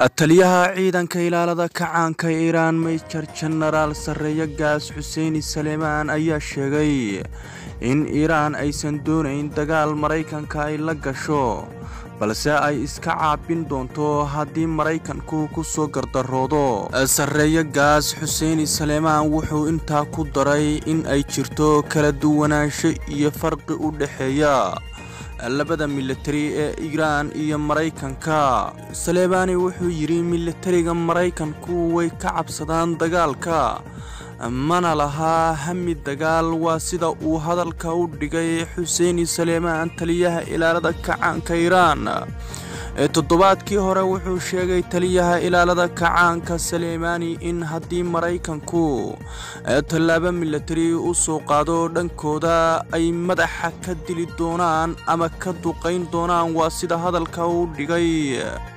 taliyaha ciidanka ilaalada kacaanka iiraan major jenaraal sarreeye gaas xuseeni saleemaan ayaa sheegay in iiraan aysan doonayn dagaal maraykanka ay la gasho balse ay iska caabin doonto haddii maraykanku ku soo gardaroodo sarreeye gaas xuseeni saleemaan wuxuu intaa ku daray in ay jirto kala duwanaansho iyo farqi u dhexeeya labada militari ee iiraan iyo maraykanka saleebaani wuxuu yidhi militariga maraykanku way ka cabsadaan dagaalka mana lahaa hami dagaal waa sida uu hadalka u dhigay xuseeni saleemaan taliyaha ilaalada kacaanka iiraan toddobaadkii hore wuxuu sheegay taliyaha ilaalada kacaanka saleemaani in haddii maraykanku tallaabo militari u soo qaado dhankooda ay madaxa ka dili doonaan ama ka duqayn doonaan waa sida hadalka u dhigay